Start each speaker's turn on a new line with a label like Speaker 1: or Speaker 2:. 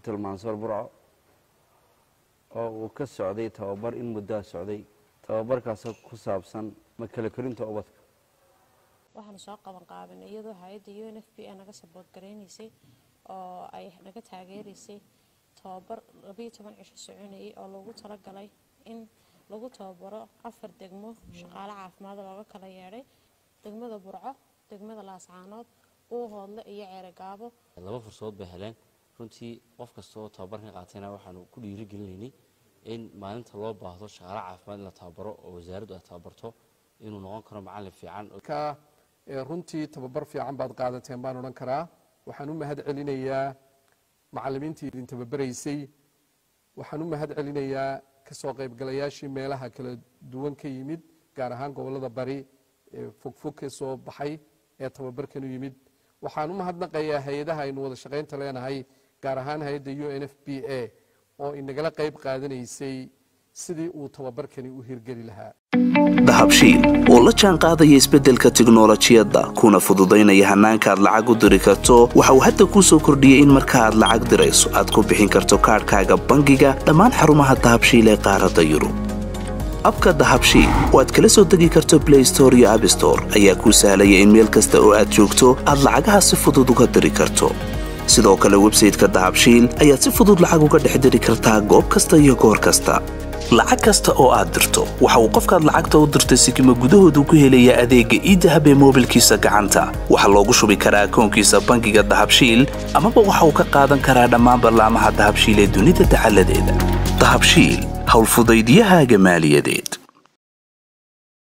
Speaker 1: hotel mansoor burco oo uu ka socday tababar in muddaa socday tababarkaasoo ku saabsan makala korinta ubadka
Speaker 2: waxaanu soo qaban qaabinay iyadoo hay-adda u n f b a naga sabood garaynaysay oo ay naga taageeraysay tababar labayo toban cisho soconayay oo loogu talagalay in lagu tababaro afar degmo shaqaale caafimaad looga kala yeedhay degmada burco degmada laascaanood uuhoodle iyo ceerogaabo
Speaker 3: laba fursadood bay heleen runtii qof kastaoo tababarkan qaatayna waxaanu ku dhiirigelinaynay in maalinta loo baahdo shaqaale caafimaad in la tababaro oo wasaaraddu ay tababarto inuu noqon karo macallin fiican
Speaker 4: runtii tababar fiican baad qaadateen baan odhan karaa waxaan u mahad celinayaa macallimiintii idin tababaraysay waxaan u mahad celinayaa kasoo qaybgalayaashii meelaha kala duwan ka yimid gaar ahaan gobolada bari ee fogfog ka soo baxay ee tababarkan u yimid waxaan u mahadnaqayaa hay-adaha aynu wada shaqaynta leenahay gaar ahaan hay-adda u n f b a oo inagala qayb qaadanaysay sidii uu tababarkani u hirgeli lahaa
Speaker 5: dahabshiil oo la jaan qaadaya isbeddelka tiknolojiyadda kuna fududaynaya hannaanka aad lacag u diri karto waxa uu hadda kuu soo kordhiyey in marka aad lacag dirayso aad ku bixin karto kaadhkaaga bangiga dhammaan xarumaha dahabshiil ee qaaradda yurub abka dahabshiil oo aad kala soo degi karto blay store iyo abstore ayaa kuu sahlaya in meel kasta oo aad joogto aad lacagaha si fudud uga diri karto sidoo kale websayteka dahabshiil ayaad si fudud lacag uga dhex diri kartaa goob kasta iyo goor kasta lacag kasta oo aad dirto waxa uu qofkaad lacagta u dirtay sikima gudahoodu ku helayaa adeegga iidahab ee moobilkiisa gacanta waxaa loogu shubi karaa akoonkiisa bangiga dahabshiil amaba waxa uu ka qaadan karaa dhammaan ballaamaha dahabshiil ee dunida dacaladeeda dahabshiil howlfudaydyahaaga maaliyadeed